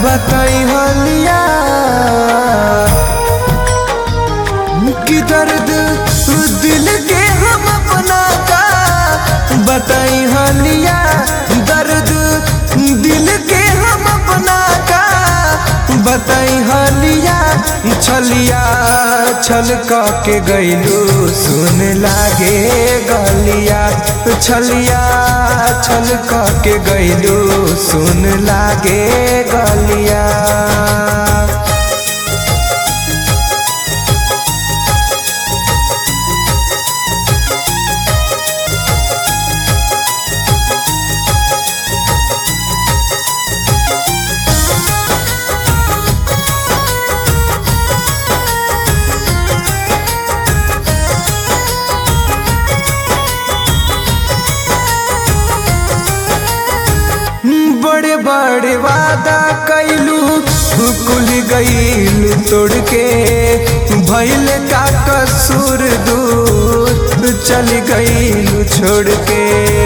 बताई हलिया कि दर्द दिल के हम अपना का बताई हलिया दर्द दिल के हम अपना का बताई हलिया छलिया छल के गैलू सुन लागे गलिया छलिया छल के गैलू सुन लागे गलिया बड़े बड़े वादा कैलू कुल गईलू तोड़ के भैल का कसूर दूर चल गईलू छोड़ के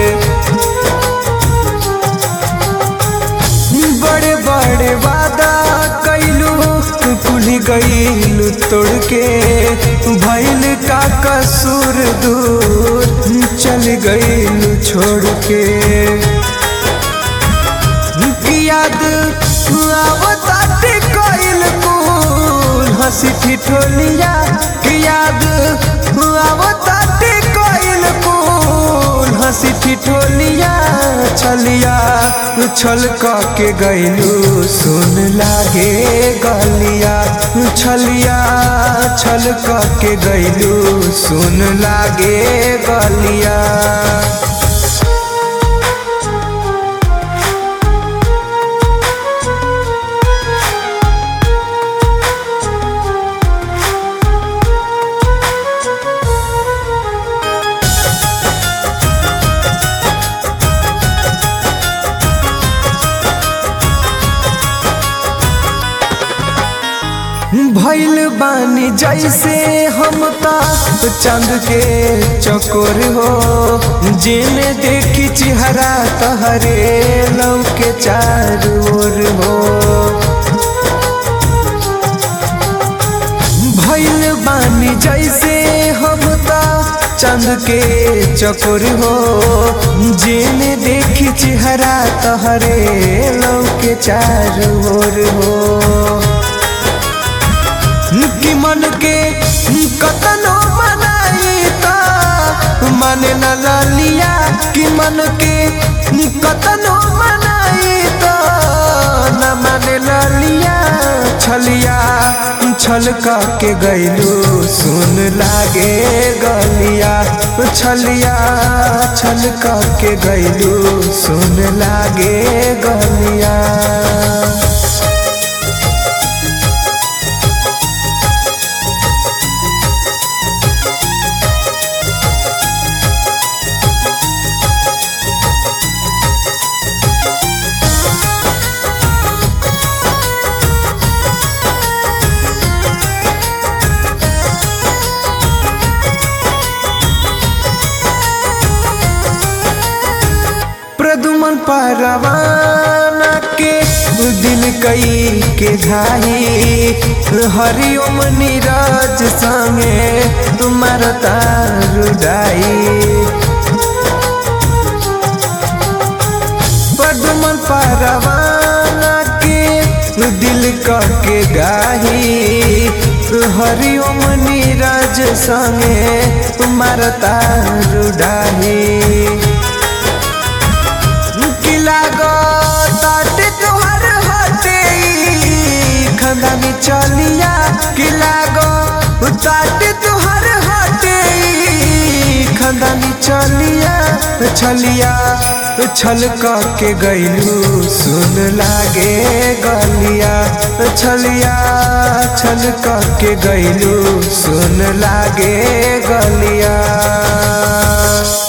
बड़े बड़े वादा कैलू कुल गईलू तोड़ के भैल का कसूर दूर चल गईलू छोड़ के याद आवताटे कोइल कुल हंसी ठिठोलिया की याद आवताटे कोइल कुल हंसी ठिठोलिया छलिया छल के गैलू सुन लागे गलिया छलिया छल के गैलू सुन लागे गलिया भैल बानी जैसे हम ता चंद के चकोर हो जिन देखी चेहरा तहरे लव के चार ओर हो भैल बानी जैसे हम ता चंद के चकोर हो जिन देखी चेहरा तहरे लव के चार ओर हो कि मन के कतनो बनाई त मन न लिया कि मन के कतनो बनाई त न मन लिया छलिया छल के गैलू सुन लागे गलिया छलिया छल के गैलू सुन लागे गलिया प्रदुमन परवाना के दिल कई के घाई हरिओम नीरज संगे तुम्हार तारुडाई प्रदुमन परवाना के दिल के गाही हरिओम नीरज संगे तुम्हार तारुडाही ताटे तोहर हटे खंदानी चलिया कि लागो ताटे तोहर हटे खंदानी चलिया छलिया छल के गैलू सुन लागे गलिया छलिया छल के गैलू सुन लागे गलिया